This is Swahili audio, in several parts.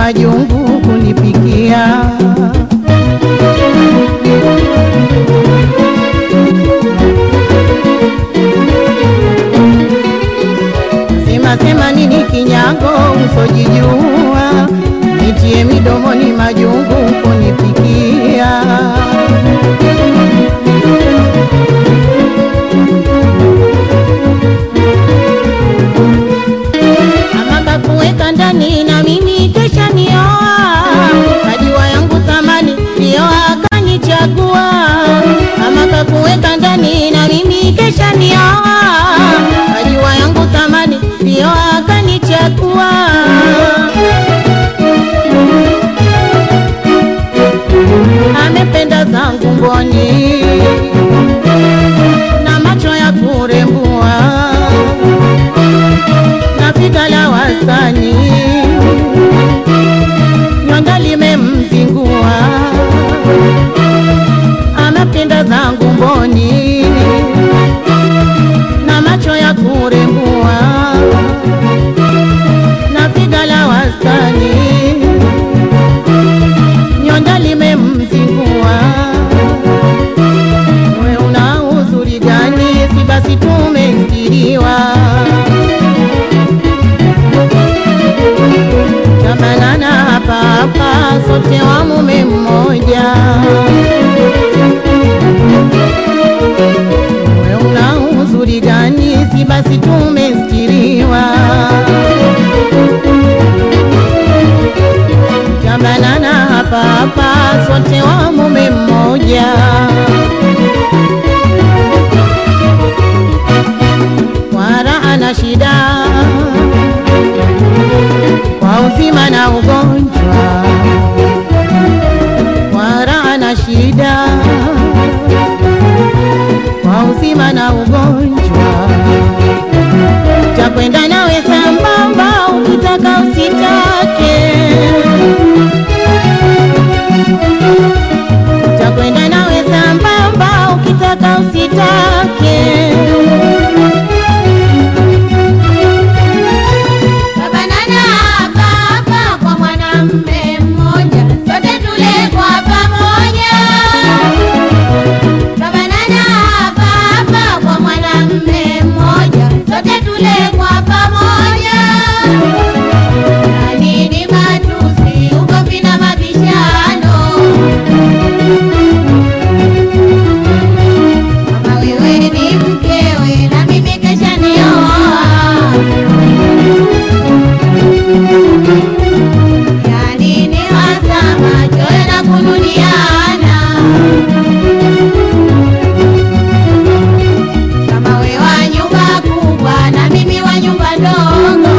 majungu kunipikia. Sema sema nini kinyago usojijua, nitie midomoni majungu kunipikia. Ama kakuweka ndani na mimi kesha nioa, kajua yangu thamani ndio akanichagua. Ama kakuweka ndani na mimi kesha nioa, kajua yangu thamani ndio akanichagua. Amependa zangu mboni na macho ya kurembua na piga la wastani, nyonga limemzingua, amependa zangu mboni na macho ya kurembua, na piga la wastani, nyonga limemzingua. We una uzuri gani? Si basi tumestiriwa tabanana hapa hapa, sote wa mume mmoja. We una uzuri gani? Si basi tumestiriwa. Tabanana hapa hapa, sote wa mume mmoja. Kwa raha na shida kwa uzima na ugonjwa, kwa raha na shida, kwa uzima na ugonjwa, takwenda nawe sambamba, ukitaka usitake, takwenda nawe sambamba, ukitaka usitake. Tabanana hapa hapa kwa mwanamume mmoja, sote tule kwa pamoja. Tabanana hapa hapa kwa mwanamume mmoja, sote tule kwa pamoja. Na nini matusi, ugomvi na mabishano? Kama wewe ni mkewe na mimi kesha nioa Yani ni wasama choyo na kununiana Kama we wa nyumba kubwa na mimi wa nyumba ndogo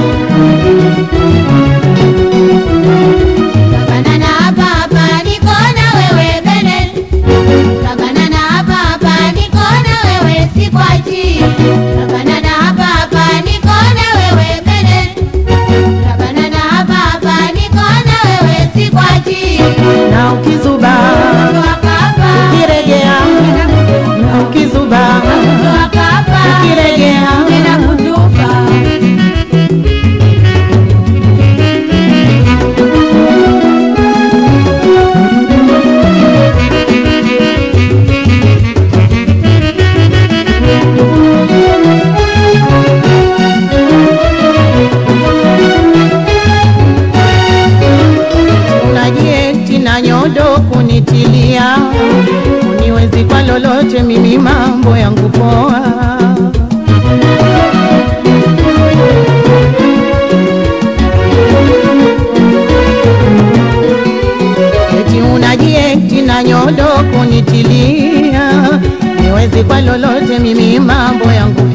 Tabanana hapa hapa niko na wewe bene Tabanana hapa hapa niko na wewe sikwachi Tabanana hapa hapa niko na wewe bene Tabanana hapa hapa niko na wewe sikwachi Na ukizuba ukiregea, na ukizuba ukiregea, unajieti na nyodo kunitilia, uniwezi kwa lolote, mimi mambo yangu poa. Eti unajieti na nyodo kunitilia, niwezi kwa lolote, mimi mambo yangu